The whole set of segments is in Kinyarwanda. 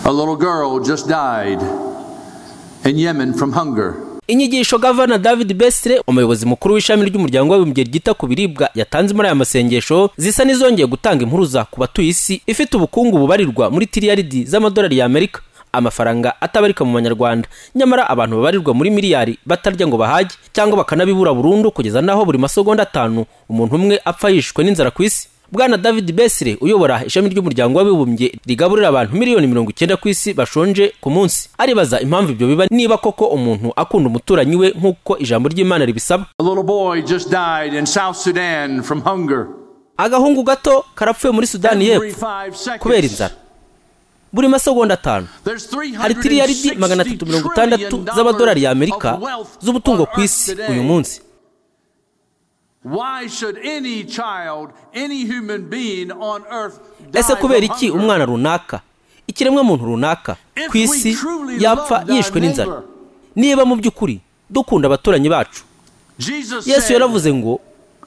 A little girl just died in Yemen from hunger. inyigisho gavana david besire umuyobozi mukuru w'ishami ry'umuryango w'abibumbye ryita ku biribwa yatanze muri aya masengesho zisa n'izongeye gutanga impuruza ku batuye isi ifite ubukungu bubarirwa muri tiriyaridi z'amadolari y'amerika amafaranga atabarika mu banyarwanda nyamara abantu babarirwa muri miliyari batarya ngo bahage cyangwa bakanabibura burundu kugeza n'aho buri masegonda atanu umuntu umwe apfa yishwe n'inzara ku isi bwana david besire uyobora ishami ry'umuryango w'abibumbye rigaburira abantu miliyoni mirongo icyenda ku isi bashonje ku munsi aribaza impamvu ibyo biba niba koko umuntu akunda umuturanyi we nk'uko ijambo ry'imana ribisaba A little boy just died in South Sudan from hunger. agahungu gato karapfuye muri sudani Every y'epfo five kubera seconds, inzara buri masegonda atanu there's hari tiriyaridi magana atatu mirongo itandatu z'amadolari y'amerika z'umutungo ku isi uyu munsi Why should any child, any human being on earth die ese kubera from iki hunger? umwana runaka ikiremwa muntu runaka If ku we isi truly yapfa love thy yishwe n'inzara neighbor. niba mu by'ukuri dukunda abaturanyi bacu Jesus yesu said, yaravuze ngo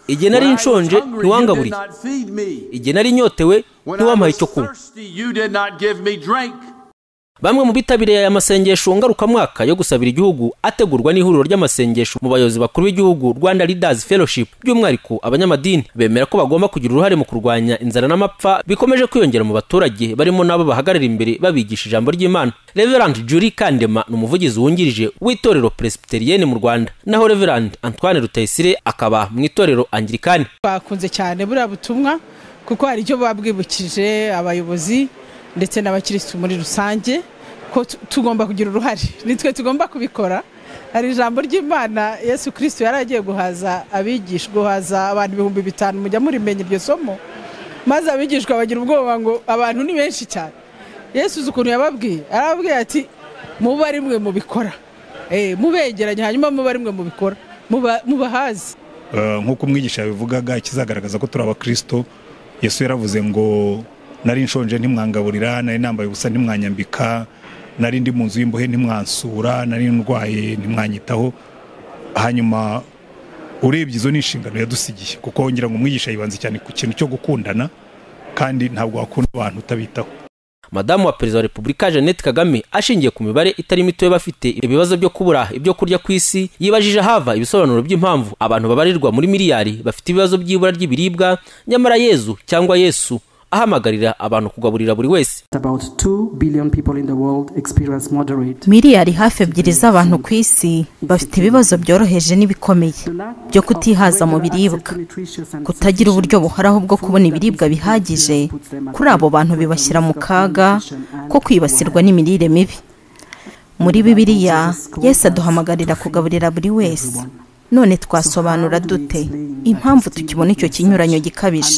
igihe "When nari I was nshonje hungry, you did ntiwangaburiye not feed me. igihe nari nyotewe When I ntiwampaye was icyo kunywa thirsty, you did not give me drink." bamwe mu bitabiriye aya masengesho ngarukamwaka yo gusabira igihugu ategurwa n'ihuriro ry'amasengesho mu bayobozi bakuru b'igihugu rwanda leaders fellowship by'umwihariko abanyamadini bemera ko bagomba kugira uruhare mu kurwanya inzara n'amapfa bikomeje kwiyongera mu baturage barimo n'abo bahagarara imbere babigisha ijambo ry'imana reverand julie kandema ni umuvugizi wungirije w'itorero presbyterienne mu rwanda naho reverand antoine rutayisire akaba mu itorero angirikani bakunze cyane buriya butumwa kuko hari icyo buba bwibukije abayobozi ndetse n'abakirisitu muri rusange ko tu- tugomba kugira uruhare nitwe tugomba kubikora hari ijambo ry'imana yesu kirisito yari agiye guhaza abigisha guhaza abantu ibihumbi bitanu mujya murimenya iryo somo maze abigishwa bagira ubwoba ngo abantu ni benshi cyane yesu uzi ukuntu yababwiye arababwiye ati muba ari mwe mubikora Eh, mubegeranye hanyuma muba ari mwe mubikora muba- mubahaze Eh, nk'uko umwigisha yabivugaga ikizagaragaza ko turi abakristo yesu yaravuze ngo nari nshonje ntimwangaburira nari nambaye ubusa ntimwanyambika nari ndi mu nzu y'imbohe ntimwansura nari ndwaye ntimwanyitaho hanyuma urebye izo ni inshingano yadusigiye kuko ngira ngo umwigisha yibanze cyane ku kintu cyo gukundana kandi ntabwo wakunda abantu utabitaho madamu wa perezida wa repubulika jeannette kagame ashingiye ku mibare itari mitoya bafite ibibazo byo kubura ibyo kurya ku isi yibajije hava ibisobanuro by'impamvu abantu babarirwa muri miliyari bafite ibibazo by'ibura ry'ibiribwa nyamara yezu cyangwa yesu ahamagarira abantu kugaburira buri wese About 2 billion people in the world experience moderate. miliyari hafi ebyiri z'abantu ku isi bafite ibibazo byoroheje n'ibikomeye byo kutihaza mu biribwa kutagira uburyo buhoraho bwo kubona ibiribwa bihagije kuri abo bantu bibashyira mu kaga ko kwibasirwa n'imirire mibi muri bibiliya yesu aduhamagarira kugaburira buri wese none twasobanura dute impamvu tukibona icyo kinyuranyo gikabije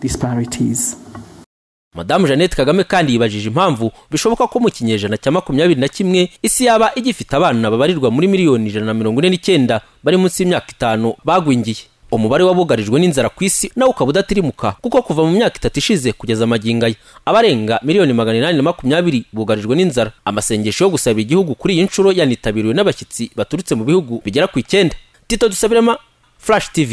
Disparities. madamu jeannette kagame kandi yibajije impamvu bishoboka ko mu kinyejana cya makumyabiri na kimwe isi yaba igifite abana babarirwa muri miliyoni ijana na mirongo ine n'icyenda bari munsi y'imyaka itanu bagwingiye umubare w'abugarijwe n'inzara ku isi nawo ukaba udatimuka kuko kuva mu myaka itatu ishize kugeza magingo aya abarenga miliyoni magana inani na makumyabiri bugarijwe n'inzara amasengesho yo gusaba igihugu kuri iyi nshuro yanitabiriwe n'abashyitsi baturutse mu bihugu bigera ku icyenda tito dusabirema flash tv